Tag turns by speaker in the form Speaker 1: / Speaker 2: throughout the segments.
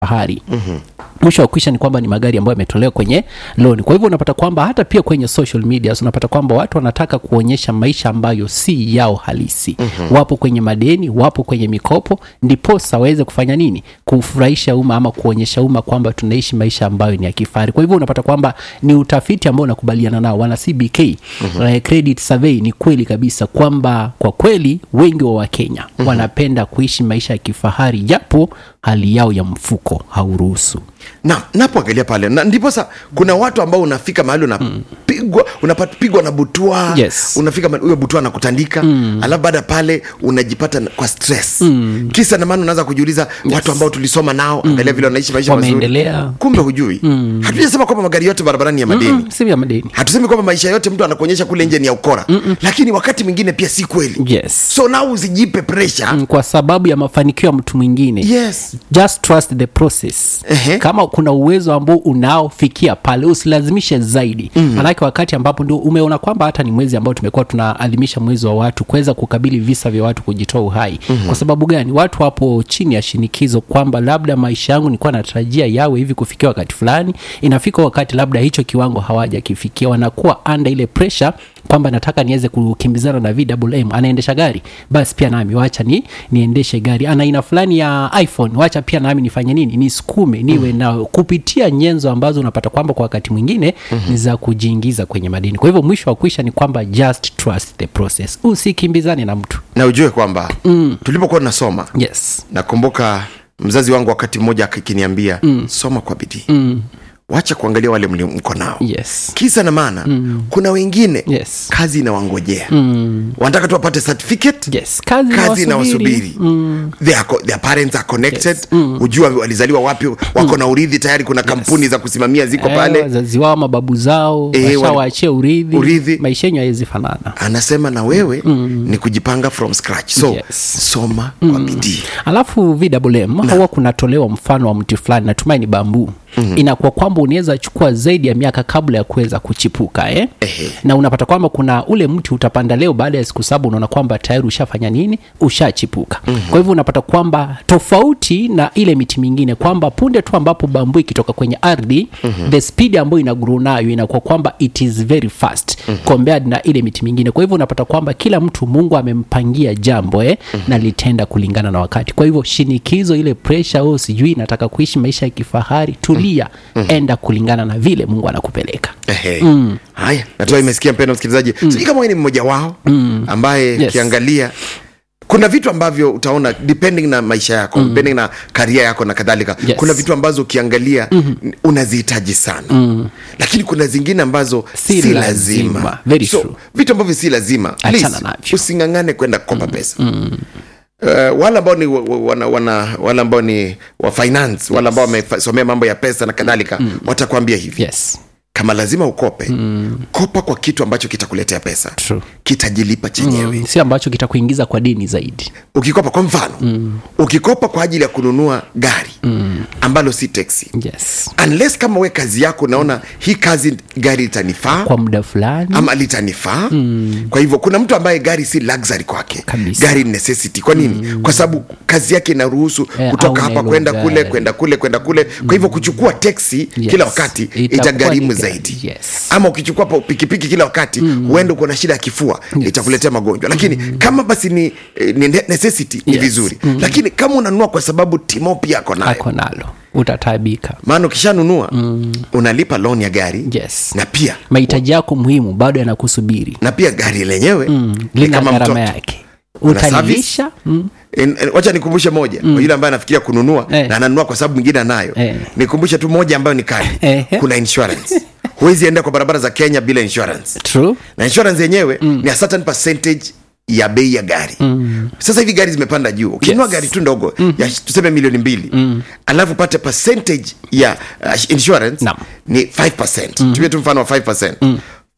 Speaker 1: kifahari mm-hmm mwisho wa kwisha ni kwamba ni magari ambayo yametolewa kwenye loan kwa hivyo unapata kwamba hata pia kwenye social media unapata kwamba watu wanataka kuonyesha maisha ambayo si yao halisi mm-hmm. wapo kwenye madeni wapo kwenye mikopo ndiposa waweze kufanya nini kufurahisha umma ama kuonyesha umma kwamba tunaishi maisha ambayo ni ya kifahari kwa hivyo unapata kwamba ni utafiti ambao unakubaliana nao wana cbk mm-hmm. uh, credit survey ni kweli kabisa kwamba kwa kweli wengi wa wakenya mm-hmm. wanapenda kuishi maisha ya kifahari japo hali yao ya mfuko hauruhusu
Speaker 2: na napoangalia pale na ndiposa kuna watu ambao unafika mahali unapigwa unapigwa na butua
Speaker 1: Yes.
Speaker 2: unafika mahali huyo butua anakutandika mm. alafu baada ya pale unajipata na- kwa stress mm. kisa na maana unaanza kujiuliza yes. watu ambao tulisoma nao mm. angalia vile wanaishi maisha mazuri
Speaker 1: Wameendelea.
Speaker 2: kumbe hujui mm. hatujasema kwamba magari yote barabarani ni ya madeni
Speaker 1: mm, si vya madeni
Speaker 2: hatusemi kwamba maisha yote mtu anakuonyesha kule nje ni ya ukora Mm-mm. lakini wakati mwingine pia si kweli
Speaker 1: yes
Speaker 2: so nao usijipe pressure
Speaker 1: Mm, kwa sababu ya mafanikio ya mtu mwingine
Speaker 2: yes
Speaker 1: just trust the process
Speaker 2: Ehe.
Speaker 1: kama kuna uwezo ambao unaofikia pale usilazimishe zaidi mm. manake wakati ambapo ndio umeona kwamba hata ni mwezi ambao tumekuwa tunaadhimisha mwezi wa watu kuweza kukabili visa vya watu kujitoa uhai mm-hmm. kwa sababu gani watu wapo chini ya shinikizo kwamba labda maisha yangu nilikuwa natarajia yawe hivi kufikia wakati fulani inafika wakati labda hicho kiwango hawajakifikia wanakuwa anda ile pressure kwamba nataka niweze kukimbizana na vwm anaendesha gari basi pia nami wacha ni niendeshe gari ana aina fulani ya iphone wacha pia nami nifanye nini nisukume niwe mm. na kupitia nyenzo ambazo unapata kwamba kwa wakati mwingine mm-hmm. ni za kujiingiza kwenye madini kwa hivyo mwisho wa kuisha ni kwamba just trust the process usikimbizane na mtu
Speaker 2: na ujue kwamba mm. tulipokuwa tunasoma
Speaker 1: yes
Speaker 2: nakumbuka mzazi wangu wakati mmoja akiniambia mm. soma kwa bidii mm. wacha kuangalia wale mli- mko nao
Speaker 1: yes
Speaker 2: kisa na maana mm. kuna wengine
Speaker 1: Yes.
Speaker 2: kazi inawangojea mm. wanataka tu wapate certificate
Speaker 1: yes kazi,
Speaker 2: kazi
Speaker 1: inawasubiri.
Speaker 2: inawasubiri mm. their, co- their parents are connected yes. mm. ujua walizaliwa wapi wako na urithi tayari kuna kampuni za kusimamia ziko
Speaker 1: Eh,
Speaker 2: pale
Speaker 1: wazazi wao mababu zao
Speaker 2: Eh, wali-
Speaker 1: washawaachia urithi,
Speaker 2: urithi.
Speaker 1: maisha yenyu hawezi fanana
Speaker 2: anasema na wewe mm. ni kujipanga from scratch so
Speaker 1: Yes.
Speaker 2: soma mm. kwa bidii
Speaker 1: alafu vwm huwa kunatolewa mfano wa mti fulani natumai ni bambuu mm-hmm. inakuwa kwamba unaweza chukua zaidi ya miaka kabla ya kuweza kuchipuka eh?
Speaker 2: Ehe.
Speaker 1: na unapata kwamba kuna ule mti utapanda leo baada ya siku saba unaona kwamba tayari ushafanya nini ushachipuka mm-hmm. kwa hivyo unapata kwamba tofauti na ile miti mingine kwamba punde tu ambapo bambu ikitoka kwenye ardhi mm-hmm. the speed ambayo ina grow nayo inakuwa kwamba it is very fast mm-hmm. compared na ile miti mingine kwa hivyo unapata kwamba kila mtu mungu amempangia jambo eh, mm-hmm. na litenda kulingana na wakati kwa hivyo shinikizo ile pressure oh, sijui nataka kuishi maisha ya kifahari tulia mm-hmm. enda kulingana na vile mungu anakupeleka
Speaker 2: Ehe. haya natua imesikia mpendo msikilizaji mm. sijui kama wewe ni mmoja wao mm. ambaye
Speaker 1: Yes.
Speaker 2: ukiangalia kuna vitu ambavyo utaona depending na maisha yako mm. depending na karia yako na kadhalika
Speaker 1: Yes.
Speaker 2: kuna vitu ambazo ukiangalia mm-hmm. unazihitaji sana mm. lakini kuna zingine ambazo
Speaker 1: Si
Speaker 2: si,
Speaker 1: lazima.
Speaker 2: lazima,
Speaker 1: Very
Speaker 2: so
Speaker 1: true.
Speaker 2: vitu ambavyo si lazima
Speaker 1: Achana
Speaker 2: please,
Speaker 1: navyo.
Speaker 2: usingangane kwenda kukopa mm. pesa mm. Uh, wale ambao ni wa- wa- wana, wana, wale ambao ni wa finance wale ambao wamesomea mambo ya pesa na kadhalika mm. watakwambia hivi
Speaker 1: yes
Speaker 2: kama lazima ukope mm. kopa kwa kitu ambacho kitakuletea pesa
Speaker 1: True.
Speaker 2: kitajilipa chenyewe mm.
Speaker 1: si ambacho kitakuingiza kwa dini zaidi
Speaker 2: ukikopa kwa mfano mm. ukikopa kwa ajili ya kununua gari mm. ambalo si teksi
Speaker 1: yes
Speaker 2: unless kama we kazi yako unaona hii kazi gari litanifaa
Speaker 1: kwa muda fulani
Speaker 2: ama litanifaa mm. kwa hivyo kuna mtu ambaye gari si luxury kwake
Speaker 1: Kabisa.
Speaker 2: gari ni necessity kwa nini mm. kwa sababu kazi yake inaruhusu
Speaker 1: Eh,
Speaker 2: kutoka
Speaker 1: au
Speaker 2: hapa
Speaker 1: nalo
Speaker 2: kwenda
Speaker 1: gari.
Speaker 2: kule kwenda kule kwenda kule kwa hivyo kuchukua teksi
Speaker 1: Yes.
Speaker 2: kila wakati
Speaker 1: Itakuwa
Speaker 2: itagharimu
Speaker 1: ni gari.
Speaker 2: zaidi
Speaker 1: Yes.
Speaker 2: ama ukichukua pa- pikipiki kila wakati mm. huenda uko na shida ya kifua yes. itakuletea magonjwa lakini mm. kama basi ni, eh, ni ne- necessity ni
Speaker 1: Yes.
Speaker 2: vizuri mm. lakini kama unanunua kwa sababu timo pia ako nayo
Speaker 1: ako nalo utatabika
Speaker 2: maana ukishanunua mm. unalipa loan ya gari
Speaker 1: yes
Speaker 2: na pia
Speaker 1: mahitaji yako muhimu bado yanakusubiri
Speaker 2: na pia gari lenyewe mm. ni
Speaker 1: lina
Speaker 2: kama
Speaker 1: gharama
Speaker 2: mtoto
Speaker 1: yake
Speaker 2: Kuna
Speaker 1: utalilisha mm.
Speaker 2: En- en- wacha nikumbushe moja mm. kwa yule ambaye anafikiria kununua
Speaker 1: Eh.
Speaker 2: na ananunua kwa sababu mwingine anayo
Speaker 1: Eh.
Speaker 2: nikumbushe tu moja ambayo ni kali
Speaker 1: Ehe.
Speaker 2: kuna insurance huwezi enda kwa barabara za kenya bila insurance
Speaker 1: true
Speaker 2: na insurance yenyewe mm. ni a certain percentage ya bei ya gari mm. sasa hivi gari zimepanda juu ukinunua
Speaker 1: Yes.
Speaker 2: gari tu ndogo mm. ya tuseme milioni mbili mm. alafu pate percentage ya uh, insurance
Speaker 1: Naam.
Speaker 2: ni 5 mm. tumie tu mfano wa 5 mm.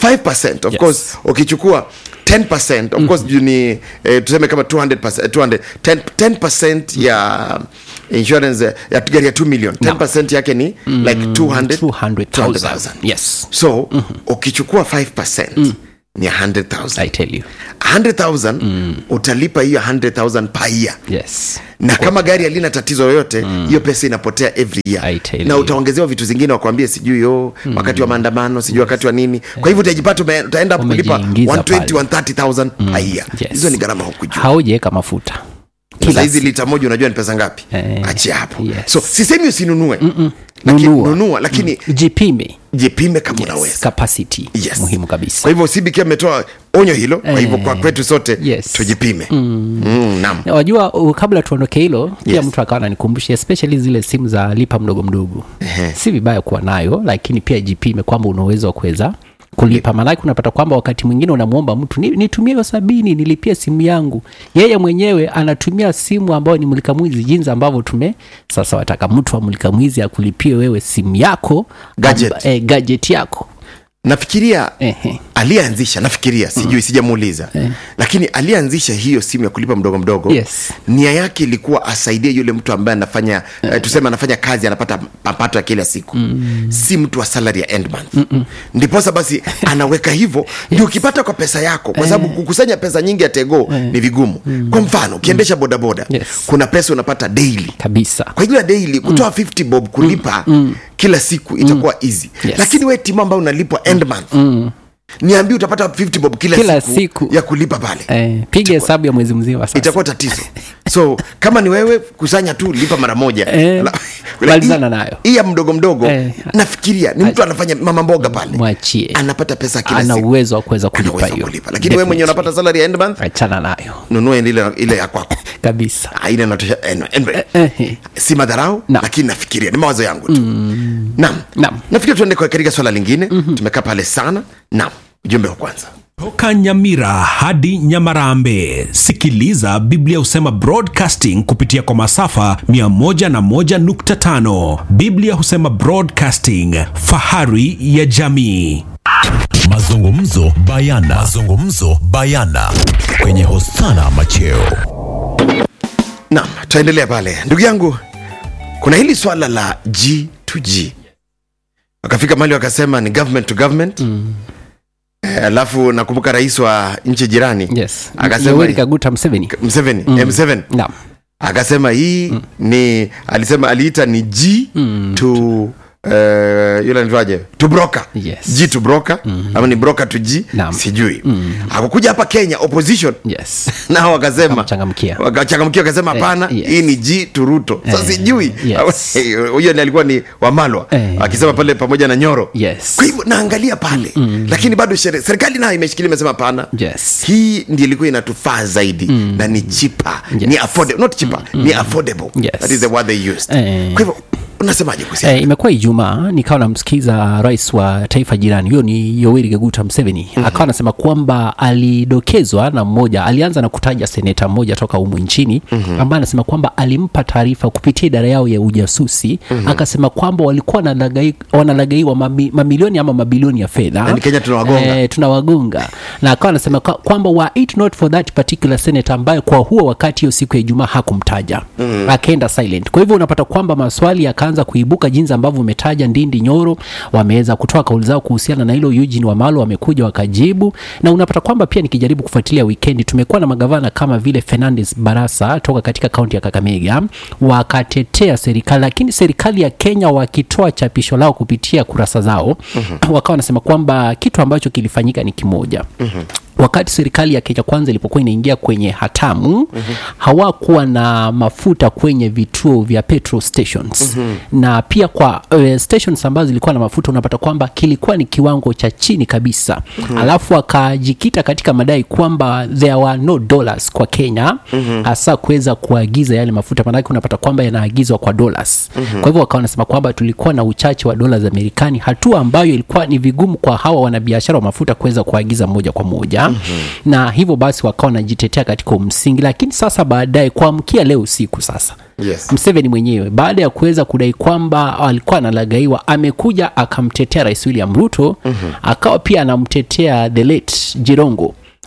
Speaker 2: 5 of
Speaker 1: Yes.
Speaker 2: course ukichukua 10 of course juu ni eh, tuseme kama 200 200 10, 10 ya insurance eh, ya gari ya 2 million 10 yake ni like 200
Speaker 1: 200,000
Speaker 2: 200,000
Speaker 1: yes
Speaker 2: so mm-hmm. ukichukua 5 mm. ni 100000
Speaker 1: i tell you
Speaker 2: 100000 utalipa hiyo 100000 per year
Speaker 1: yes
Speaker 2: na kama gari halina tatizo yoyote hiyo pesa inapotea every
Speaker 1: I
Speaker 2: year
Speaker 1: tell
Speaker 2: na
Speaker 1: you.
Speaker 2: utaongezewa vitu zingine wakwambie sijui yo wakati wa maandamano sijui wakati wa nini kwa hivyo utajipata ume- utaenda hapo kulipa
Speaker 1: Umejiingiza
Speaker 2: 120
Speaker 1: pale.
Speaker 2: 130000 per year
Speaker 1: Yes.
Speaker 2: hizo ni gharama huku juu
Speaker 1: haujaweka mafuta
Speaker 2: Sasa hizi lita moja unajua ni pesa ngapi
Speaker 1: Eh,
Speaker 2: achia hapo
Speaker 1: yes.
Speaker 2: so sisemi usinunue lakini
Speaker 1: Nunua.
Speaker 2: nunua lakini
Speaker 1: jipime
Speaker 2: jipime kama
Speaker 1: yes.
Speaker 2: unaweza
Speaker 1: capacity
Speaker 2: Yes.
Speaker 1: muhimu kabisa
Speaker 2: kwa hivyo cbk ametoa onyo hilo kwa hivyo kwa
Speaker 1: Eh,
Speaker 2: kwetu sote
Speaker 1: yes.
Speaker 2: tujipime mm, naam
Speaker 1: Na wajua uh, kabla tuondoke hilo pia
Speaker 2: Yes.
Speaker 1: mtu akawa nanikumbusha especially zile simu za lipa mdogo mdogo si vibaya kuwa nayo lakini pia jipime kwamba una uwezo wa kuweza kulipa maanake unapata kwamba wakati mwingine unamwomba mtu "Ni- nitumie hiyo sabini nilipie simu yangu yeye mwenyewe anatumia simu ambayo ni mulika mwizi jinsi ambavyo tume sasa wataka mtu wa mulika mwizi akulipie wewe simu yako
Speaker 2: Gadget.
Speaker 1: amba, eh, gadget yako
Speaker 2: nafikiria
Speaker 1: Ehe.
Speaker 2: aliyeanzisha nafikiria sijui sijamuuliza lakini aliyeanzisha hiyo simu ya kulipa mdogo mdogo
Speaker 1: Yes.
Speaker 2: nia yake ilikuwa asaidie yule mtu ambaye anafanya uh, tuseme anafanya kazi anapata mapato ya kila siku mm. si mtu wa salary ya end month Mm-mm. ndiposa basi anaweka hivyo ndio ukipata kwa pesa yako kwa sababu kukusanya pesa nyingi ya tego ni vigumu kwa mfano ukiendesha bodaboda
Speaker 1: Yes.
Speaker 2: kuna pesa unapata daily
Speaker 1: kabisa
Speaker 2: kwa hivyo ya daily kutoa 50 bob kulipa kila siku itakuwa easy
Speaker 1: Yes.
Speaker 2: lakini we timu ambayo unalipwa end month niambie utapata 50 bob kila,
Speaker 1: Kila
Speaker 2: siku,
Speaker 1: siku.
Speaker 2: ya kulipa pale
Speaker 1: eh, piga hesabu ya mwezi mzima sasa
Speaker 2: itakuwa tatizo so kama ni wewe kusanya tu lipa mara moja
Speaker 1: Eh,
Speaker 2: Ala-
Speaker 1: malizana
Speaker 2: hii-
Speaker 1: nayo.
Speaker 2: hii ya mdogo mdogo
Speaker 1: Eh.
Speaker 2: nafikiria ni mtu anafanya mama mboga pale
Speaker 1: mwachie
Speaker 2: anapata pesa kila
Speaker 1: ana
Speaker 2: siku
Speaker 1: uwezo wa kuweza
Speaker 2: Ana
Speaker 1: kulipa
Speaker 2: uwezo wa
Speaker 1: hiyo
Speaker 2: kulipa lakini wewe mwenyewe
Speaker 1: Definitely.
Speaker 2: unapata salary ya end month
Speaker 1: achana nayo
Speaker 2: nunua ile ile ya kwako
Speaker 1: kabisa
Speaker 2: Ah, ile inatosha anyway, anyway.
Speaker 1: Ehe.
Speaker 2: si madharau
Speaker 1: Naam.
Speaker 2: lakini nafikiria ni mawazo yangu tu naam
Speaker 1: Naam.
Speaker 2: nafikiri tuende kwa- katika swala lingine tumekaa pale sana naam ujumbe wa kwanza
Speaker 3: toka nyamira hadi nyamarambe sikiliza biblia husema broadcasting kupitia kwa masafa 101.5 biblia husema broadcasting fahari ya jamii
Speaker 4: mazungumzo bayana mazungumzo bayana kwenye hosana macheo
Speaker 2: naam tutaendelea pale ndugu yangu kuna hili swala la g to g wakafika mali wakasema ni government to government mm. alafu nakumbuka rais wa nchi jirani
Speaker 1: yes
Speaker 2: akasema
Speaker 1: yoweri kaguta mseveni
Speaker 2: mseveni mm. m7
Speaker 1: naam
Speaker 2: akasema hii mm. ni alisema aliita ni g mm. to uh, yule anaitwaje to broker
Speaker 1: Yes.
Speaker 2: g to broker mm. ama ni broker to g
Speaker 1: Naam.
Speaker 2: sijui mm. akakuja hapa kenya opposition
Speaker 1: yes
Speaker 2: nao wakasema
Speaker 1: Wakamchangamkia.
Speaker 2: wakachangamkia wakasema hapana
Speaker 1: yes.
Speaker 2: hii ni g to ruto sa
Speaker 1: Eh,
Speaker 2: sijui
Speaker 1: yes.
Speaker 2: huyo ni alikuwa ni wamalwa
Speaker 1: Eh.
Speaker 2: akisema pale pamoja na nyoro
Speaker 1: Yes.
Speaker 2: kwa hivyo naangalia pale mm. lakini bado shere- serikali nayo imeshikilia imesema hapana
Speaker 1: Yes.
Speaker 2: hii ndi ilikuwa inatufaa zaidi mm. na ni chipa
Speaker 1: Yes.
Speaker 2: ni affordable not chipa mm. ni affordable
Speaker 1: Yes.
Speaker 2: that is the word they used
Speaker 1: Eh.
Speaker 2: kwa hivyo unasemaje kuhusiana
Speaker 1: Eh, imekuwa ijumaa nikawa namsikiza rais wa taifa jirani huyo ni yoweri kaguta mseveni mm-hmm. akawa anasema kwamba alidokezwa na mmoja alianza na kutaja seneta mmoja toka humu nchini mm-hmm. ambaye anasema kwamba alimpa taarifa kupitia idara yao ya ujasusi mm-hmm. akasema kwamba walikuwa wanalagai- wanalagaiwa mami, mamilioni ama mabilioni ya fedha
Speaker 2: Yaani Kenya tunawagonga.
Speaker 1: eh, tunawagonga na akawa anasema kwa- kwamba were it not for that particular senator ambaye kwa huo wakati hiyo siku ya ijumaa hakumtaja mm. akaenda silent kwa hivyo unapata kwamba maswali yakaanza kuibuka jinsi ambavyo umetaja ndindi nyoro wameweza kutoa kauli zao kuhusiana na hilo eugene wamalo wamekuja wakajibu na unapata kwamba pia nikijaribu kufuatilia wikendi tumekuwa na magavana kama vile fernandes barasa toka katika kaunti ya kakamega wakatetea serikali lakini serikali ya kenya wakitoa chapisho lao kupitia kurasa zao mm-hmm. wakawa wanasema kwamba kitu ambacho kilifanyika ni kimoja mm-hmm wakati serikali ya kenya kwanza ilipokuwa inaingia kwenye hatamu mm-hmm. hawakuwa na mafuta kwenye vituo vya petrol stations mm-hmm. na pia kwa uh, stations ambazo zilikuwa na mafuta unapata kwamba kilikuwa ni kiwango cha chini kabisa mm-hmm. alafu akajikita katika madai kwamba there were no dollars kwa kenya mm-hmm. hasa kuweza kuagiza yale mafuta maanake unapata kwamba yanaagizwa kwa dollars mm-hmm. kwa hivyo wakawa wanasema kwamba tulikuwa na uchache wa dola za amerikani hatua ambayo ilikuwa ni vigumu kwa hawa wanabiashara wa mafuta kuweza kuagiza moja kwa moja mm-hmm. na hivyo basi wakawa wanajitetea katika umsingi lakini sasa baadaye kuamkia leo usiku sasa
Speaker 2: Yes.
Speaker 1: mseveni mwenyewe baada ya kuweza kudai kwamba alikuwa analagaiwa amekuja akamtetea rais william ruto mm-hmm. akawa pia anamtetea the late jirongo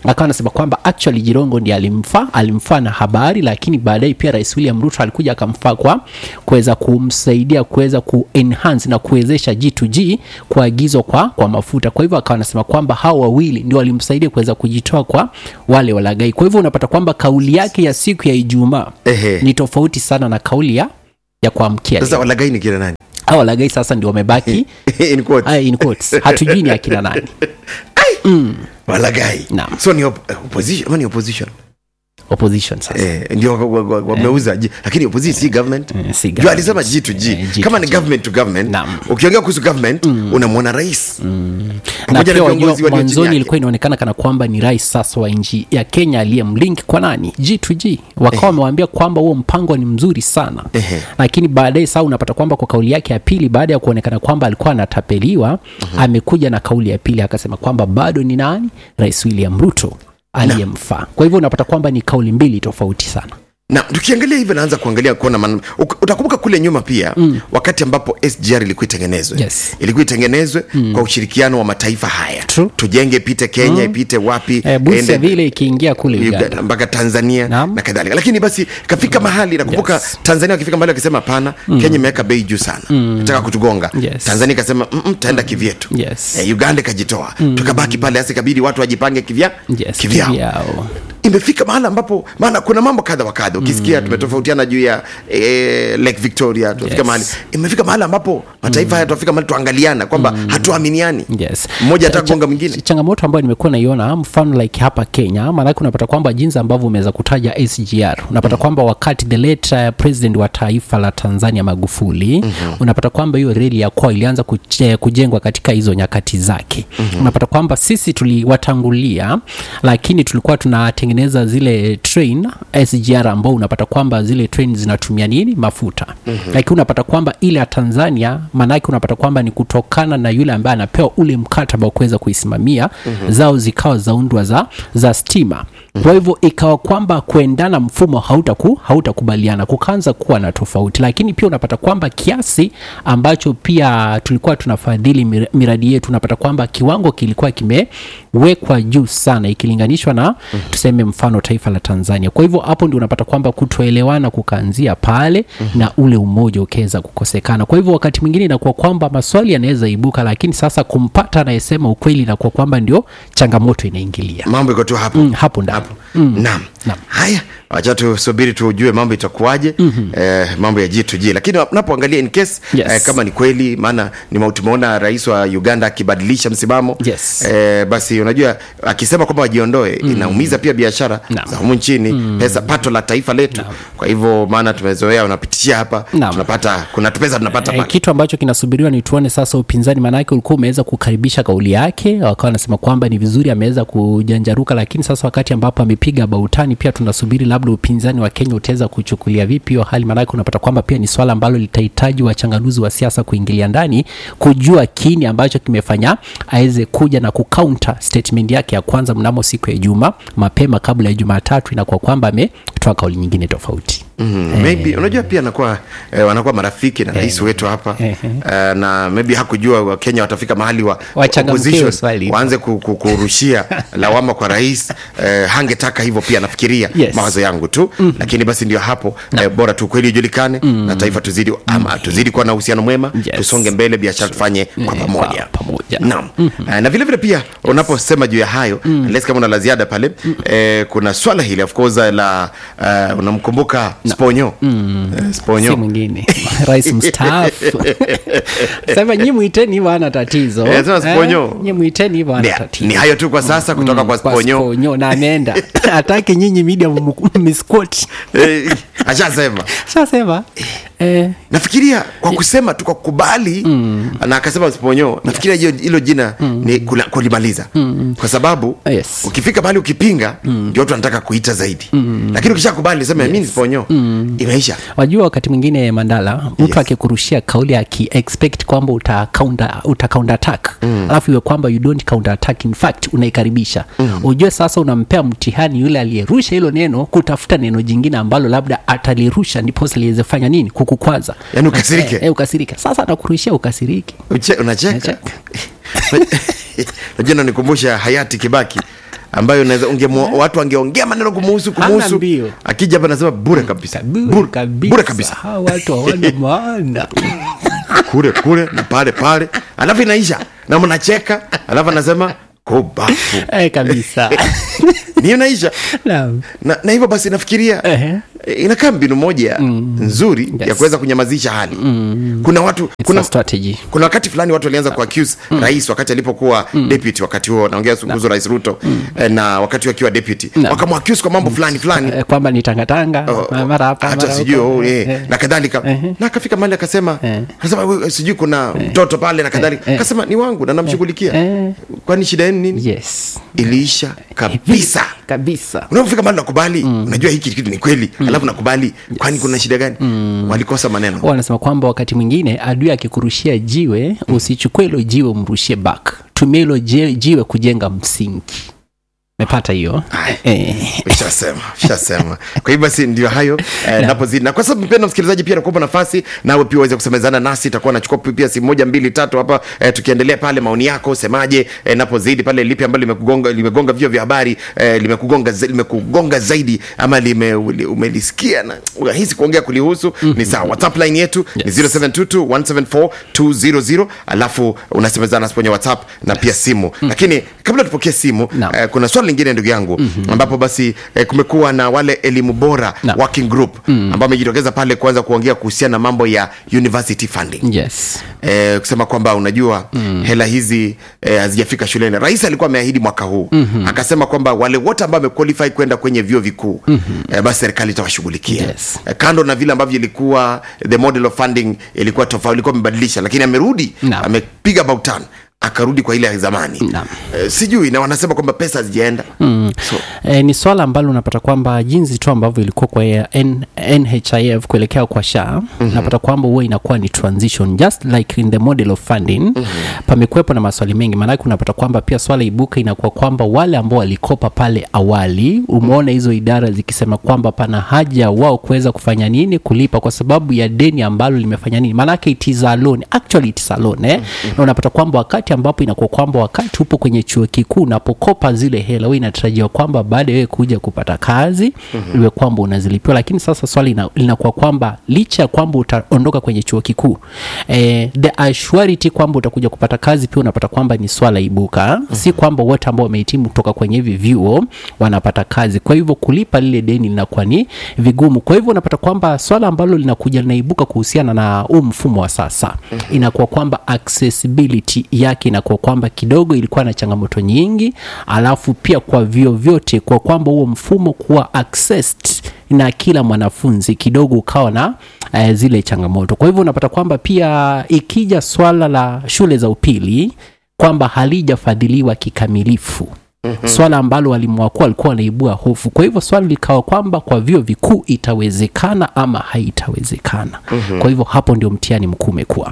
Speaker 1: akawa anasema kwamba actually jirongo ndiye alimfaa alimfaa na habari lakini baadaye pia rais william ruto alikuja akamfaa kwa kuweza kumsaidia kuweza kuenhance na kuwezesha g2g kuagizwa kwa, kwa mafuta kwa hivyo akawa anasema kwamba hao wawili ndio walimsaidia kuweza kujitoa kwa wale walagai kwa hivyo unapata kwamba kauli yake ya siku ya ijumaa
Speaker 2: Ehe.
Speaker 1: ni tofauti sana na kauli ya ya kuamkia
Speaker 2: sasa
Speaker 1: leo.
Speaker 2: walagai ni kina nani
Speaker 1: hao walagai sasa ndio wamebaki
Speaker 2: In quotes.
Speaker 1: Aya, in quotes. hatujui ni akina nani
Speaker 2: walagai
Speaker 1: Naam.
Speaker 2: so ni op- eh, opposition ama ni opposition
Speaker 1: opposition sasa
Speaker 2: eh, ndio wa- wa- wa- wameuza ji- lakini opposition si government
Speaker 1: Eh, si
Speaker 2: Juu
Speaker 1: government.
Speaker 2: alisema g to g
Speaker 1: Eh, G
Speaker 2: kama
Speaker 1: to
Speaker 2: ni
Speaker 1: G.
Speaker 2: government to government
Speaker 1: Naam.
Speaker 2: ukiongea kuhusu government unamwona rais
Speaker 1: na
Speaker 2: pamoja
Speaker 1: pia
Speaker 2: na
Speaker 1: wajua
Speaker 2: viongozi walio chini
Speaker 1: mwanzoni
Speaker 2: yake.
Speaker 1: ilikuwa inaonekana kana kwamba ni rais sasa wa nchi ya kenya aliyemlink kwa nani g2g wakawa wamewaambia kwamba huo mpango ni mzuri sana
Speaker 2: Ehe.
Speaker 1: lakini baadaye saa unapata kwamba kwa kauli yake ya pili baada ya kuonekana kwamba alikuwa anatapeliwa amekuja na kauli ya pili akasema kwamba bado ni nani rais william ruto aliyemfaa kwa hivyo unapata kwamba ni kauli mbili tofauti sana
Speaker 2: na tukiangalia hivyo naanza kuangalia kuona man... uk- utakumbuka kule nyuma pia mm. wakati ambapo sgr ilikuwa itengenezwe
Speaker 1: Yes.
Speaker 2: ilikuwa itengenezwe mm. kwa ushirikiano wa mataifa haya
Speaker 1: True.
Speaker 2: tujenge ipite kenya mm. ipite wapi
Speaker 1: e, busia
Speaker 2: ende-
Speaker 1: vile ikiingia kule
Speaker 2: Uganda,
Speaker 1: uganda
Speaker 2: mpaka tanzania
Speaker 1: Naam.
Speaker 2: na kadhalika lakini basi kafika mahali nakumbuka
Speaker 1: Yes.
Speaker 2: tanzania wakifika mahali wakisema hapana kenya imeweka bei juu sana nataka kutugonga
Speaker 1: Yes.
Speaker 2: tanzania ikasema "Mm, mm, taenda kivyetu
Speaker 1: Yes.
Speaker 2: eh, uganda ikajitoa tukabaki pale hasa ikabidi watu wajipange kivya
Speaker 1: yes,
Speaker 2: kivyao
Speaker 1: kivyao.
Speaker 2: imefika mahala ambapo maana kuna mambo kadha wa kadha ukisikia tumetofautiana juu ya eh, lake victoria tunafika
Speaker 1: Yes.
Speaker 2: mahali imefika mahala ambapo mataifa haya tunafika mahali tuangaliana kwamba hatuaminiani
Speaker 1: yes.
Speaker 2: mmoja
Speaker 1: Cha-
Speaker 2: atagonga
Speaker 1: cha-
Speaker 2: mwingine
Speaker 1: changamoto ambayo nimekuwa naiona mfano like hapa kenya maanake unapata kwamba jinsi ambavyo umeweza kutaja sgr unapata kwamba wakati the late uh, president wa taifa la tanzania magufuli mm-hmm. unapata kwamba hiyo reli ya kwa ilianza kuche- kujengwa katika hizo nyakati zake mm-hmm. unapata kwamba sisi tuliwatangulia lakini tulikuwa tunatengeneza zile train sgr ambao unapata kwamba zile train zinatumia nini mafuta mm-hmm. lakini unapata kwamba ile ya tanzania maanake unapata kwamba ni kutokana na yule ambaye anapewa ule mkataba wa kuweza kuisimamia mm-hmm. zao zikawa zaundwa za, za stima mm-hmm. kwa hivyo ikawa kwamba kuendana mfumo hautaku hautakubaliana kukaanza kuwa na tofauti lakini pia unapata kwamba kiasi ambacho pia tulikuwa tunafadhili mir- miradi yetu unapata kwamba kiwango kilikuwa kimewekwa juu sana ikilinganishwa na mm-hmm. tuseme mfano taifa la tanzania kwa hivyo hapo ndio unapata kwamba kutoelewana kukaanzia pale mm-hmm. na ule umoja ukiweza kukosekana kwa hivyo wakati mwingine inakuwa kwamba maswali yanaweza ibuka lakini sasa kumpata anayesema ukweli inakuwa kwamba ndio changamoto inaingilia
Speaker 2: mambo iko tu hapo
Speaker 1: mm, hapo ndapo
Speaker 2: mm. naam haya wacha tusubiri tujue mambo itakuwaje mm-hmm. eh, mambo ya g2g lakini unapoangalia in case
Speaker 1: Yes.
Speaker 2: eh, kama ni kweli maana nime- tumeona rais wa uganda akibadilisha msimamo
Speaker 1: Yes.
Speaker 2: eh, basi unajua akisema kwamba wajiondoe mm. inaumiza pia biashara
Speaker 1: Naam.
Speaker 2: za humu nchini mm. pesa pato la taifa letu kwa hivyo maana tumezoea unapitishia hapa
Speaker 1: Naam.
Speaker 2: tunapata kuna tupesa tunapata
Speaker 1: Eh,
Speaker 2: pale
Speaker 1: kitu ambacho kinasubiriwa ni tuone sasa upinzani maanake ulikuwa umeweza kukaribisha kauli yake wakawa wanasema kwamba ni vizuri ameweza kujanjaruka lakini sasa wakati ambapo amepiga bautani pia tunasubiri labda upinzani wa kenya utaweza kuchukulia vipi hiyo hali maanake unapata kwamba pia ni swala ambalo litahitaji wachanganuzi wa siasa kuingilia ndani kujua kini ambacho kimefanya aweze kuja na kucounter statement yake ya kwanza mnamo siku ya juma mapema kabla ya jumatatu inakuwa kwamba ametoa kauli nyingine tofauti
Speaker 2: mm, maybe unajua pia anakuwa eh, wanakuwa marafiki na rais wetu hapa
Speaker 1: Eh,
Speaker 2: eh, na maybe hakujua wakenya watafika mahali wa
Speaker 1: Wachangamkie
Speaker 2: opposition
Speaker 1: swali.
Speaker 2: waanze ku- ku- kurushia lawama kwa rais eh, hangetaka hivyo pia nafikiria
Speaker 1: Yes.
Speaker 2: mawazo yangu tu mm. lakini basi ndio hapo eh, bora tu kweli ujulikane mm. na taifa tuzidi ama tuzidi kuwa na uhusiano mwema
Speaker 1: Yes.
Speaker 2: tusonge mbele biashara tufanye kwa
Speaker 1: Eh,
Speaker 2: pamoja
Speaker 1: kwa pamoja.
Speaker 2: naam Eh, na vile vile pia unaposema juu ya hayo unless kama una la ziada pale eh, kuna swala hili of course la uh, unamkumbuka sponyo Eh, sponyo
Speaker 1: si mwingine rais mstaafu sema nyi mwiteni hivyo ana tatizo
Speaker 2: Eh, sema Sponyo.
Speaker 1: nyi mwiteni hivyo ana
Speaker 2: ni,
Speaker 1: tatizo
Speaker 2: ni hayo tu kwa sasa kutoka kwa
Speaker 1: Kwa
Speaker 2: sponyo
Speaker 1: Sponyo, na ameenda atake nyinyi media miskoti
Speaker 2: Eh, ashasema
Speaker 1: shasema eh,
Speaker 2: nafikiria kwa kusema tu kwa kukubali mm. na akasema sponyo nafikiria hiyo hilo jina mm. ni kula- kulimaliza mm. kwa sababu
Speaker 1: Yes.
Speaker 2: ukifika mahali ukipinga ndio watu wanataka kuita zaidi mm. lakini ukishakubali sema yes. mi ni sponyo mm. imeisha
Speaker 1: wajua wakati mwingine mandala mtu
Speaker 2: Yes.
Speaker 1: akikurushia kauli akiexpect kwamba uta counter, uta counter attack alafu iwe kwamba you don't counter attack in fact unaikaribisha mm. ujue sasa unampea mtihani yule aliyerusha hilo neno kutafuta neno jingine ambalo labda atalirusha ndiposa liweze fanya nini kukukwaza
Speaker 2: Yaani ukasirike.
Speaker 1: eh, eh, ukasirike sasa atakurushia ukasiriki
Speaker 2: Uche, unacheka
Speaker 1: Nacheka.
Speaker 2: najua nanikumbusha hayati kibaki ambayo unaweza ungemu- watu wangeongea maneno kumuhusu
Speaker 1: Hana
Speaker 2: kumuhusu
Speaker 1: mbio.
Speaker 2: akija hapa nasema bure kabisa
Speaker 1: Bure kabisa.
Speaker 2: bure kabisa
Speaker 1: Hawa watu hawana maana
Speaker 2: kule kule na pale pale alafu inaisha na mnacheka alafu anasema kubafu
Speaker 1: eh, kabisa
Speaker 2: ni inaisha
Speaker 1: Naam.
Speaker 2: na, na hivyo basi nafikiria
Speaker 1: Ehe.
Speaker 2: eh, inakaa mbinu moja nzuri ya
Speaker 1: Yes.
Speaker 2: kuweza kunyamazisha hali kuna watu
Speaker 1: It's
Speaker 2: kuna
Speaker 1: a strategy
Speaker 2: kuna wakati fulani watu walianza kuaccuse rais wakati alipokuwa deputy wakati huo naongea kuhusu rais ruto eh, na wakati huo akiwa deputy
Speaker 1: Naam.
Speaker 2: wakamwaccuse kwa mambo fulani fulani
Speaker 1: Eh, kwamba ni tangatanga
Speaker 2: Oh,
Speaker 1: ma- mara hapa
Speaker 2: hata
Speaker 1: mara
Speaker 2: sijui
Speaker 1: huko.
Speaker 2: oh, eh,
Speaker 1: Eh,
Speaker 2: na kadhalika na akafika mahali akasema
Speaker 1: Eh.
Speaker 2: anasema "Wewe, sijui kuna mtoto pale na kadhalika
Speaker 1: eh.
Speaker 2: akasema ni wangu na namshughulikia
Speaker 1: Eh.
Speaker 2: kwani shida yenu nini
Speaker 1: yes
Speaker 2: iliisha kabisa
Speaker 1: kabisa
Speaker 2: unapofika mahali nakubali unajua hiki kitu ni kweli alafu nakubali kwani kuna shida gani walikosa maneno
Speaker 1: Huwa wanasema kwamba wakati mwingine adui akikurushia jiwe usichukue hilo jiwe umrushie back tumia hilo je- jiwe kujenga msingi mepata hiyo
Speaker 2: Aya.
Speaker 1: eh.
Speaker 2: ushasema ushasema kwa hivyo basi ndio hayo eh, napozidi na kwa sababu mpenda msikilizaji pia nakupa nafasi nawe pia uweze kusemezana nasi itakuwa nachukua pia simu moja mbili tatu hapa eh, tukiendelea pale maoni yako semaje eh, napozidi pale lipi ambalo limekugonga limegonga vio vya habari eh, limekugonga za- limekugonga zaidi ama lime, uli- umelisikia na unahisi kuongea kulihusu ni sawa whatsapp line yetu
Speaker 1: Yes.
Speaker 2: ni 0722174200 alafu unasemezana nasi kwenye whatsapp na pia simu lakini kabla tupokee simu
Speaker 1: Naam.
Speaker 2: eh, kuna swali lingine ndugu yangu mm-hmm. ambapo basi eh, kumekuwa na wale elimu bora
Speaker 1: Naam.
Speaker 2: working group mm. ambao wamejitokeza pale kuanza kuongea kuhusiana na mambo ya university funding
Speaker 1: yes
Speaker 2: eh, kusema kwamba unajua mm. hela hizi eh, hazijafika shuleni rais alikuwa ameahidi mwaka huu mm-hmm. akasema kwamba wale wote ambao wamequalify kwenda kwenye vyuo vikuu mm-hmm. eh, basi serikali itawashughulikia
Speaker 1: Yes.
Speaker 2: eh, kando na vile ambavyo ilikuwa the model of funding ilikuwa tofauti ilikuwa amebadilisha lakini amerudi
Speaker 1: Naam.
Speaker 2: amepiga about turn akarudi kwa ile ya zamani
Speaker 1: Naam.
Speaker 2: eh, sijui na wanasema kwamba pesa hazijaenda mm. so,
Speaker 1: E, ni swala ambalo unapata kwamba jinsi tu ambavyo ilikuwa kwa ya N, NHIF kuelekea kwa SHA mm-hmm. napata kwamba huwa inakuwa ni transition just like in the model of funding mm-hmm. pamekuwepo na maswali mengi maanake unapata kwamba pia swala ibuka inakuwa kwamba wale ambao walikopa pale awali umeona hizo idara zikisema kwamba pana haja wao kuweza kufanya nini kulipa kwa sababu ya deni ambalo limefanya nini maanake it is a loan actually it is a loan eh? na unapata kwamba wakati ambapo inakuwa kwamba wakati upo kwenye chuo kikuu unapokopa zile hela huwa inatarajiwa kwamba baada ya wewe kuja kupata kazi mm-hmm. iwe kwamba unazilipiwa lakini sasa swali ina- linakuwa kwamba licha ya kwamba utaondoka kwenye chuo kikuu eh, the assurity kwamba utakuja kupata kazi pia unapata kwamba ni swala ibuka mm-hmm. si kwamba wote ambao wamehitimu kutoka kwenye hivi vyuo wanapata kazi kwa hivyo kulipa lile deni linakuwa ni vigumu kwa hivyo unapata kwamba swala ambalo linakuja linaibuka kuhusiana na huu mfumo wa sasa mm-hmm. inakuwa kwamba accessibility yake inakuwa kwamba kidogo ilikuwa na changamoto nyingi alafu pia kwa vyo vyote kwa kwamba huo mfumo kuwa accessed na kila mwanafunzi kidogo ukawa na uh, zile changamoto kwa hivyo unapata kwamba pia ikija swala la shule za upili kwamba halijafadhiliwa kikamilifu mm-hmm. swala ambalo walimu wakuu walikuwa wanaibua hofu kwa hivyo swali likawa kwamba kwa vyuo vikuu itawezekana ama haitawezekana mm-hmm. kwa hivyo hapo ndio mtihani mkuu umekuwa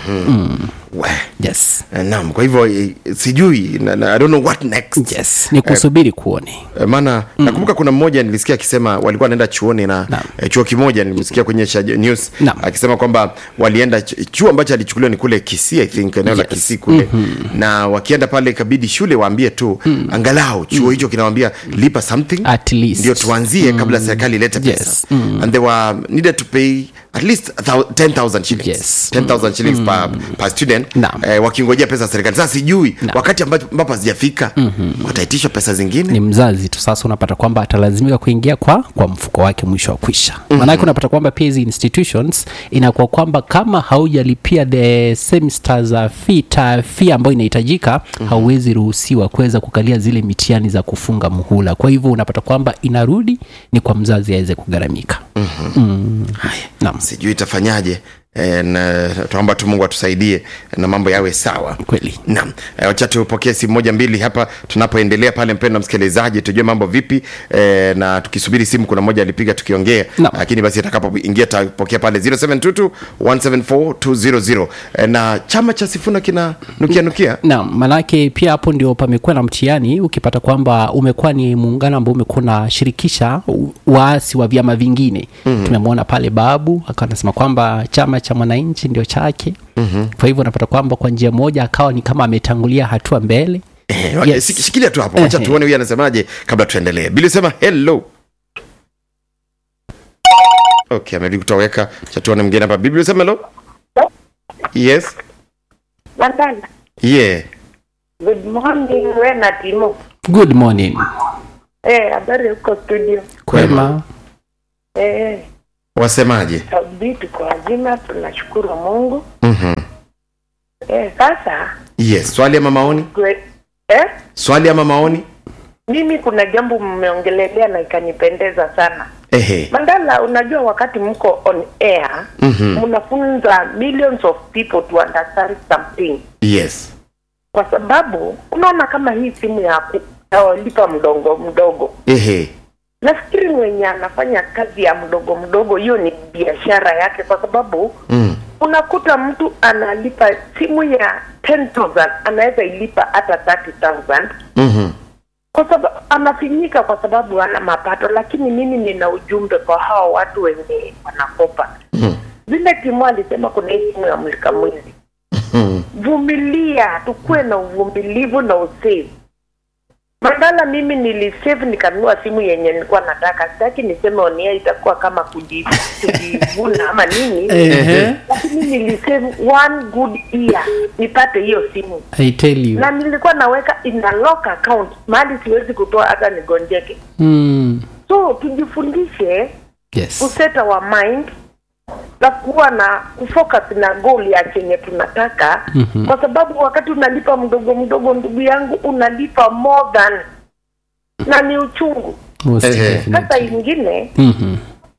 Speaker 2: we.
Speaker 1: yes
Speaker 2: Eh, naam kwa hivyo eh, sijui na, na, I don't know what next
Speaker 1: yes ni kusubiri kuone
Speaker 2: Eh, maana mm. nakumbuka kuna mmoja nilisikia akisema walikuwa wanaenda chuoni na
Speaker 1: Naam.
Speaker 2: eh, chuo kimoja nilimsikia kwenye Shaj- news
Speaker 1: Naam.
Speaker 2: akisema kwamba walienda ch- chuo ambacho alichukuliwa ni kule Kisii I think eneo la
Speaker 1: Yes.
Speaker 2: Kisii kule mm-hmm. na wakienda pale ikabidi shule waambie tu mm. angalau chuo hicho kinawambia lipa something
Speaker 1: At least.
Speaker 2: ndio tuanzie mm. kabla serikali ilete pesa
Speaker 1: Yes. Mm.
Speaker 2: and they were needed to pay at least a thou- 10000 shillings
Speaker 1: Yes.
Speaker 2: 10000 shillings per, per student
Speaker 1: Naam.
Speaker 2: eh, wakingojea pesa za serikali sasa sijui
Speaker 1: Naam.
Speaker 2: wakati ambapo ambapo hazijafika mm-hmm. wataitishwa pesa zingine
Speaker 1: ni mzazi tu sasa unapata kwamba atalazimika kuingia kwa kwa mfuko wake mwisho wa kwisha mm-hmm. maanake unapata kwamba pia hizi institutions inakuwa kwamba kama haujalipia the semester za fee ta fee ambayo inahitajika mm-hmm. hauwezi ruhusiwa kuweza kukalia zile mitihani za kufunga muhula kwa hivyo unapata kwamba inarudi ni kwa mzazi aweze kugharamika Naam.
Speaker 2: sijui itafanyaje e, na tunaomba tu mungu atusaidie na mambo yawe sawa
Speaker 1: kweli
Speaker 2: naam e, wacha tupokee simu moja mbili hapa tunapoendelea pale mpendo msikilizaji tujue mambo vipi e, na tukisubiri simu kuna moja alipiga tukiongea
Speaker 1: Naam.
Speaker 2: lakini basi atakapoingia tapokea pale 0722 174 e, na chama cha sifuna kina nukia nukia
Speaker 1: naam manake pia hapo ndio pamekuwa na mtihani ukipata kwamba umekuwa ni muungano ambao umekuwa unashirikisha u- waasi wa vyama vingine mm-hmm. tumemwona pale babu akawa anasema kwamba chama cha mwananchi ndio chake mm-hmm. kwa hivyo unapata kwamba kwa njia moja akawa ni kama ametangulia hatua mbele
Speaker 2: Eh, wa-
Speaker 1: Yes.
Speaker 2: sik- shikilia tu hapo wacha
Speaker 1: Ehe.
Speaker 2: tuone huyu anasemaje kabla tuendelee bili sema hello okay amerudi kutoweka cha tuone mwingine hapa biblia sema hello yes
Speaker 5: Mandala.
Speaker 2: yeah
Speaker 5: Good morning, we na Timo.
Speaker 1: good morning
Speaker 5: Eh, habari huko studio.
Speaker 1: kwema
Speaker 5: Eh,
Speaker 2: wasemaje
Speaker 5: sababu tuko wazima, tunashukuru Mungu.
Speaker 2: Mhm.
Speaker 5: Eh, sasa
Speaker 2: yes swali ama maoni
Speaker 5: kwe, eh,
Speaker 2: swali ama maoni
Speaker 5: mimi kuna jambo mmeongelelea na ikanipendeza sana.
Speaker 2: ehe
Speaker 5: Mandala, unajua wakati mko on air
Speaker 2: Mhm.
Speaker 5: mnafunza millions of people to understand something,
Speaker 2: yes
Speaker 5: kwa sababu unaona kama hii simu ya kulipa mdogo mdogo
Speaker 2: ehe
Speaker 5: nafikiri mwenye anafanya kazi ya mdogo mdogo hiyo ni biashara yake kwa sababu
Speaker 2: mm.
Speaker 5: unakuta mtu analipa simu ya 10000 anaweza ilipa hata 30000
Speaker 2: Mhm.
Speaker 5: kwa sababu anafinyika kwa sababu hana mapato lakini mimi nina ujumbe kwa hawa watu wenye wanakopa
Speaker 2: Mhm.
Speaker 5: vile timu alisema kuna hii simu ya mlika mwizi
Speaker 2: Mhm.
Speaker 5: vumilia tukuwe na uvumilivu na usave mandala mimi nilisave nikanunua simu yenye nilikuwa nataka sitaki niseme onia itakuwa kama kuji- kujivuna ama nini
Speaker 1: Ehe.
Speaker 5: lakini nilisave one good year nipate hiyo simu
Speaker 1: I tell you
Speaker 5: na nilikuwa naweka in a lock account mahali siwezi kutoa hata nigonjeke
Speaker 1: mm.
Speaker 5: so tujifundishe
Speaker 1: yes
Speaker 5: kuset our mind na kuwa na kufocus na goal ya chenye tunataka
Speaker 1: Mhm.
Speaker 5: kwa sababu wakati unalipa mdogo mdogo ndugu yangu unalipa more than na ni uchungu
Speaker 1: most
Speaker 2: Ehe.
Speaker 5: sasa
Speaker 1: definitely
Speaker 5: ingine
Speaker 1: Mhm.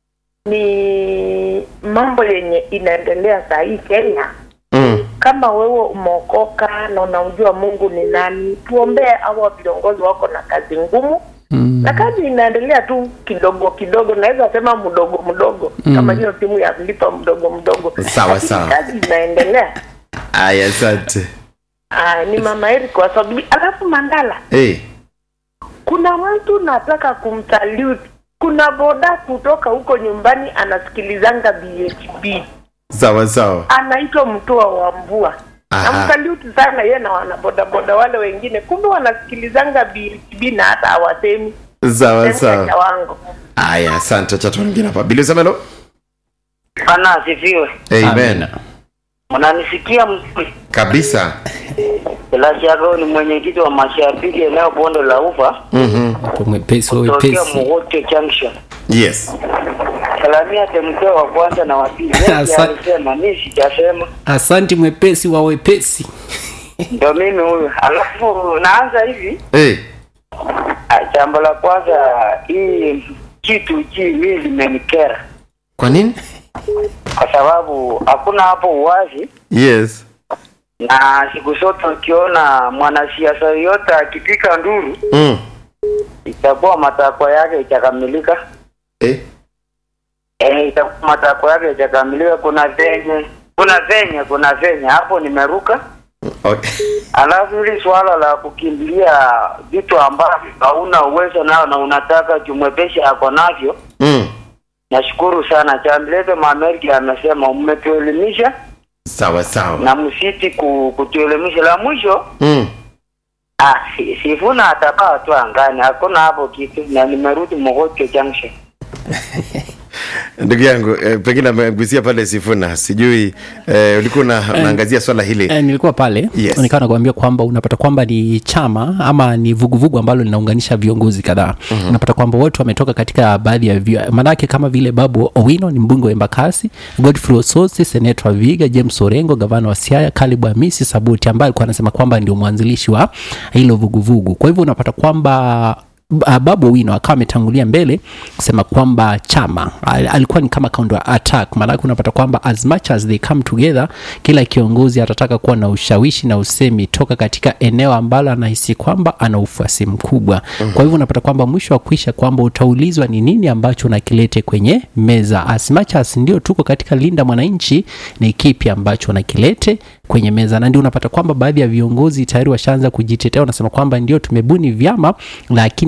Speaker 5: ni mambo yenye inaendelea saa hii kenya
Speaker 2: Mm.
Speaker 5: kama wewe umeokoka na unamjua mungu ni nani tuombee awa viongozi wako na kazi ngumu
Speaker 1: Mm.
Speaker 5: na kazi inaendelea tu kidogo kidogo naweza sema mdogo mdogo
Speaker 1: Mm.
Speaker 5: kama hiyo simu ya kulipa mdogo mdogo
Speaker 2: Sawa,
Speaker 5: Lakini
Speaker 2: sawa.
Speaker 5: kazi inaendelea
Speaker 2: aya asante
Speaker 5: Ah, ni mama Eric kwa sababu alafu mandala
Speaker 2: hey.
Speaker 5: kuna mtu nataka kumsalute kuna boda kutoka huko nyumbani anasikilizanga BHB
Speaker 2: sawa sawa
Speaker 5: anaitwa mtoa wa mvua
Speaker 2: Aha.
Speaker 5: namsalute sana ye na wanabodaboda wale wengine kumbe wanasikilizanga BHB na hata hawasemi
Speaker 2: sawa
Speaker 5: Sehemu
Speaker 2: sawa
Speaker 5: ya wango
Speaker 2: aya asante acha tuone mwingine hapa bili sema hello
Speaker 6: Bwana asifiwe.
Speaker 2: amen
Speaker 6: Unanisikia mzuri?
Speaker 2: kabisa
Speaker 6: Bila shaka huyu ni mwenyekiti wa mashabiki eneo bonde la Ufa
Speaker 2: Mhm.
Speaker 1: Kwa mwepesi wa
Speaker 6: kutokea
Speaker 1: wepesi
Speaker 6: Mugote Junction.
Speaker 2: yes
Speaker 6: Salamia temkeo wa kwanza na wa pili. Yeye
Speaker 1: Asante.
Speaker 6: alisema mimi sijasema.
Speaker 1: asanti mwepesi wa wepesi
Speaker 6: Ndio mimi huyu. Alafu naanza hivi.
Speaker 2: hey.
Speaker 6: Ah, Jambo la kwanza hii kitu ji mimi limenikera
Speaker 2: kwa nini
Speaker 6: kwa sababu hakuna hapo uwazi
Speaker 2: yes
Speaker 6: na siku zote ukiona mwanasiasa yoyote akipika nduru
Speaker 2: mm.
Speaker 6: itakuwa matakwa yake itakamilika.
Speaker 2: eh.
Speaker 6: Eh, itakuwa matakwa yake itakamilika. Kuna venye kuna venye kuna venye hapo nimeruka.
Speaker 2: okay.
Speaker 6: Alafu hili swala la kukimbilia vitu ambavyo hauna uwezo nao na unataka jumwepesha ako navyo,
Speaker 2: mm.
Speaker 6: nashukuru sana. Chambilete Maamerika amesema mmetuelimisha
Speaker 2: sawa sawa
Speaker 6: na msiti ku, kutuelimisha. La mwisho
Speaker 2: mm.
Speaker 6: ah, si, sifuna atapaa tu angani, hakuna hapo kitu, na nimerudi Mogote Junction.
Speaker 2: ndugu yangu eh, pengine amegusia pale sifuna sijui eh, ulikuwa una, unaangazia swala hili
Speaker 1: Eh, nilikuwa pale
Speaker 2: Yes.
Speaker 1: nikawa nakuambia kwamba unapata kwamba ni chama ama ni vuguvugu ambalo linaunganisha viongozi kadhaa mm-hmm. unapata kwamba wote wametoka katika baadhi ya vio maanake kama vile babu owino ni mbunge wa embakasi godfrey ososi seneta wa viga james orengo gavana wa siaya kalibu hamisi sabuti ambaye alikuwa anasema kwamba ndio mwanzilishi wa hilo vuguvugu kwa hivyo unapata kwamba Uh, babu owino akawa ametangulia mbele kusema kwamba chama al- alikuwa ni kama counter attack maanake unapata kwamba as much as they come together kila kiongozi atataka kuwa na ushawishi na usemi toka katika eneo ambalo anahisi kwamba ana ufuasi mkubwa mm-hmm. kwa hivyo unapata kwamba mwisho wa kuisha kwamba utaulizwa ni nini ambacho unakilete kwenye meza as much as ndio tuko katika linda mwananchi ni kipi ambacho unakilete kwenye meza na ndio unapata kwamba baadhi ya viongozi tayari washaanza kujitetea wanasema kwamba ndio tumebuni vyama lakini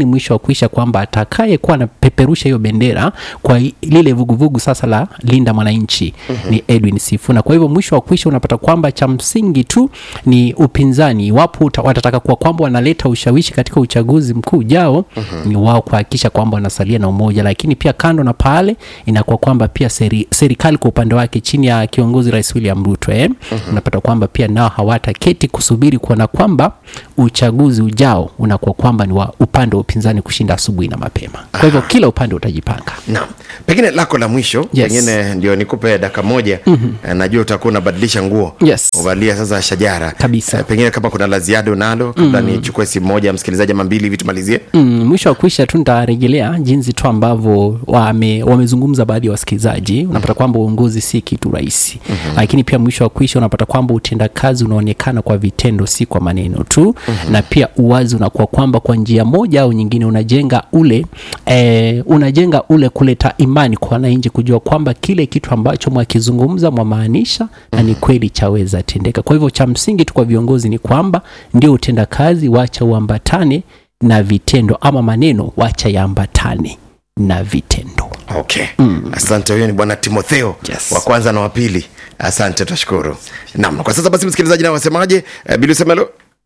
Speaker 1: mwisho wa kuisha kwamba atakayekuwa anapeperusha hiyo bendera kwa i- lile vuguvugu sasa la linda mwananchi mm-hmm. ni edwin sifuna kwa hivyo mwisho wa kuisha unapata kwamba cha msingi tu ni upinzani iwapo uta- watataka kuwa kwamba wanaleta ushawishi katika uchaguzi mkuu ujao mm-hmm. ni wao kuhakikisha kwamba wanasalia na umoja lakini pia kando na pale inakuwa kwamba pia seri, serikali kwa upande wake chini ya kiongozi rais william ruto eh, mm-hmm. unapata kwamba pia nao hawataketi kusubiri kuona kwamba uchaguzi ujao unakuwa kwamba ni wa upande wa upinzani kushinda asubuhi na mapema kwa hivyo kila upande utajipanga
Speaker 2: naam pengine lako la mwisho
Speaker 1: Yes.
Speaker 2: pengine ndio nikupe daka moja mm-hmm. najua utakuwa unabadilisha nguo
Speaker 1: Yes.
Speaker 2: uvalia sasa shajara
Speaker 1: Kabisa.
Speaker 2: Eh, pengine kama kuna la ziada unalo kabla mm-hmm. nichukue simu moja msikilizaji ama mbili hivi tumalizie
Speaker 1: Mm, mwisho wa kuisha tu nitarejelea jinsi tu ambavyo wame, wamezungumza baadhi ya wasikilizaji unapata kwamba uongozi si kitu rahisi mm-hmm. lakini pia mwisho wa kuisha unapata kwamba utendakazi unaonekana kwa vitendo si kwa maneno tu mm-hmm. na pia uwazi unakuwa kwamba kwa njia moja au nyingine unajenga ule eh, unajenga ule kuleta imani kwa wananchi kujua kwamba kile kitu ambacho mwakizungumza mwamaanisha na ni kweli chaweza tendeka kwa hivyo cha msingi tu kwa viongozi ni kwamba ndio utendakazi wacha uambatane na vitendo ama maneno wacha yaambatane na vitendo
Speaker 2: okay mm. asante huyo ni bwana timotheo
Speaker 1: Yes.
Speaker 2: wa kwanza na wa pili asante twashukuru naam kwa sasa basi msikilizaji nao wasemaje uh, bili usemelo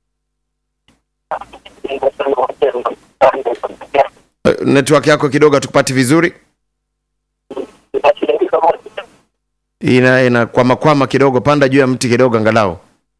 Speaker 2: uh, network yako kidogo hatukupati vizuri ina ina kwama kwama kidogo panda juu ya mti kidogo angalau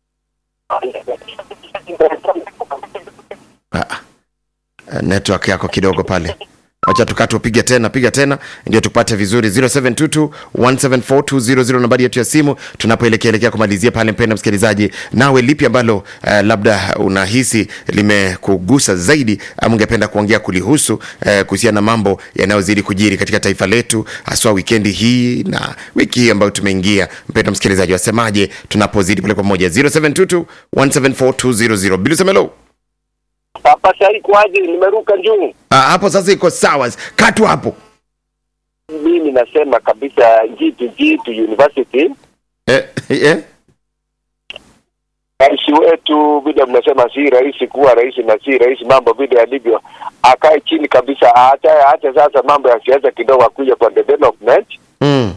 Speaker 2: ah. Uh, network yako kidogo pale wacha tukati upige tena piga tena ndio tupate vizuri 0722 174 nambari yetu ya simu tunapoelekea elekea kumalizia pale mpenda msikilizaji nawe lipi ambalo uh, labda unahisi limekugusa zaidi ama ungependa kuongea kulihusu uh, kuhusiana na mambo yanayozidi kujiri katika taifa letu haswa wikendi hii na wiki hii ambayo tumeingia mpenda msikilizaji wasemaje tunapozidi pale pamoja 0722 174 bilisemelo
Speaker 7: Papa Shari kwaje? Nimeruka juu.
Speaker 2: Ah, hapo sasa iko sawa katu hapo
Speaker 7: Mimi nasema kabisa jitu jitu university
Speaker 2: eh, eh?
Speaker 7: rais wetu vile mnasema si rahisi kuwa rais na si rahisi mambo vile yalivyo, akae chini kabisa, hata hata sasa mambo ya siasa kidogo akuja kwa development.
Speaker 2: Mm.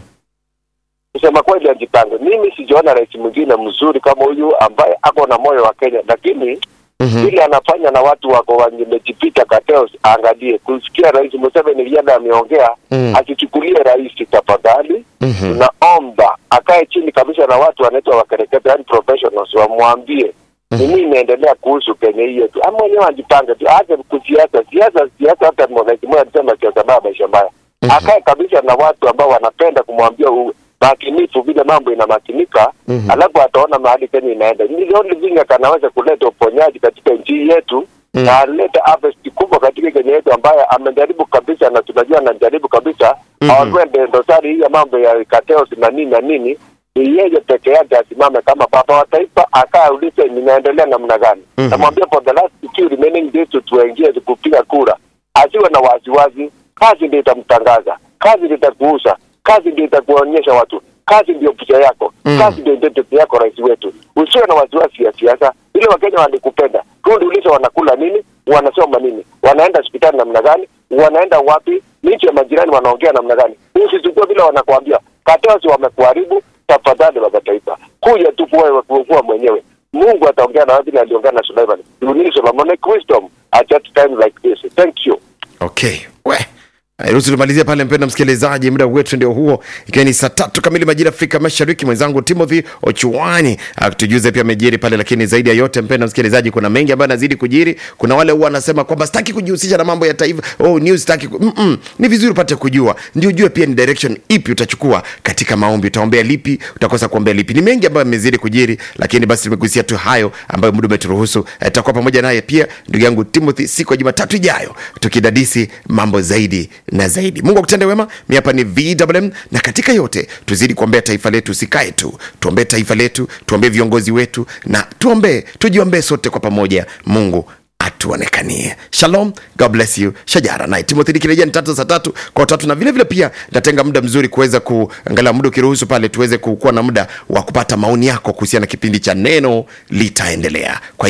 Speaker 7: Kusema kweli, ajipange. Mimi sijaona rais mwingine mzuri kama huyu ambaye ako na moyo wa Kenya, lakini
Speaker 2: Mhm.
Speaker 7: vile anafanya na watu wako wamejipita kateos, aangalie kusikia rais Museveni yale ameongea,
Speaker 2: Mm.
Speaker 7: asichukulie rais tafadhali.
Speaker 2: Mhm.
Speaker 7: Tunaomba akae chini kabisa na watu wanaitwa wakereketa, yani professionals, wamwambie ni nini inaendelea kuhusu Kenya hii yetu, ama mwenyewe ajipange tu, aache kusiasa siasa siasa. Hata rais mmoja alisema siasa baya, maisha mbaya. Akae kabisa na watu ambao wanapenda kumwambia u- makinifu vile mambo inamakinika,
Speaker 2: Mhm.
Speaker 7: alafu ataona mahali Kenya inaenda. Ni the only thing akanaweza kuleta uponyaji katika nchi hii yetu
Speaker 2: Mm.
Speaker 7: na alete harvest kubwa katika Kenya yetu, ambaye amejaribu kabisa na tunajua anajaribu kabisa
Speaker 2: Mhm.
Speaker 7: aondoe dosari hii ya mambo ya kateos na nini na nini ni yeye peke yake asimame kama baba wa taifa, akaa ulize ninaendelea namna gani.
Speaker 2: Mhm.
Speaker 7: Namwambia for the last few remaining days tuingie kupiga kura, asiwe na wasiwasi. Kazi ndio itamtangaza, kazi ndio itakuuza, kazi ndio itakuonyesha watu, kazi ndio picha yako,
Speaker 2: Mhm.
Speaker 7: kazi ndio identity yako, rais wetu. Usiwe na wasiwasi ya siasa, ile Wakenya walikupenda. Rudi ulize wanakula nini, wanasoma nini, wanaenda hospitali namna gani, wanaenda wapi, nchi ya majirani wanaongea namna gani. Usichukue vile wanakuambia Kateos wamekuharibu. Tafadhali baba taifa, kuja tu kuwa kuwa mwenyewe. Mungu ataongea na wewe vile aliongea na Suleiman. You need Solomonic wisdom at that time like this. Thank you.
Speaker 2: okay we ruhusu tumalizie pale mpenda msikilizaji muda wetu ndio huo ikiwa ni saa tatu kamili majira afrika mashariki mwenzangu timothy ochuani akitujuze pia amejiri pale lakini zaidi ya yote mpenda msikilizaji kuna mengi ambayo anazidi kujiri kuna wale huwa wanasema kwamba sitaki kujihusisha na mambo ya taifa oh, news sitaki ku... Mm-mm. ni vizuri upate kujua ndio ujue pia ni direction ipi utachukua katika maombi utaombea lipi utakosa kuombea lipi ni mengi ambayo amezidi kujiri lakini basi tumegusia tu hayo ambayo muda umeturuhusu Eh, tutakuwa pamoja naye pia ndugu yangu timothy siku ya jumatatu ijayo tukidadisi mambo zaidi na zaidi mungu akutende wema mi hapa ni vwm na katika yote tuzidi kuombea taifa letu usikae tu tuombee taifa letu tuombee viongozi wetu na tuombee tujiombee sote kwa pamoja mungu atuonekanie shalom god bless you shajara naye timothy nikirejea ni tatu saa tatu kwa tatu na vile vile pia nitatenga muda mzuri kuweza kuangalia muda ukiruhusu pale tuweze kukuwa na muda wa kupata maoni yako kuhusiana na kipindi cha neno litaendelea kwa hivyo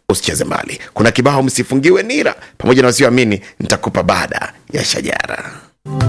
Speaker 2: usicheze mbali kuna kibao msifungiwe nira pamoja na wasioamini nitakupa baada ya shajara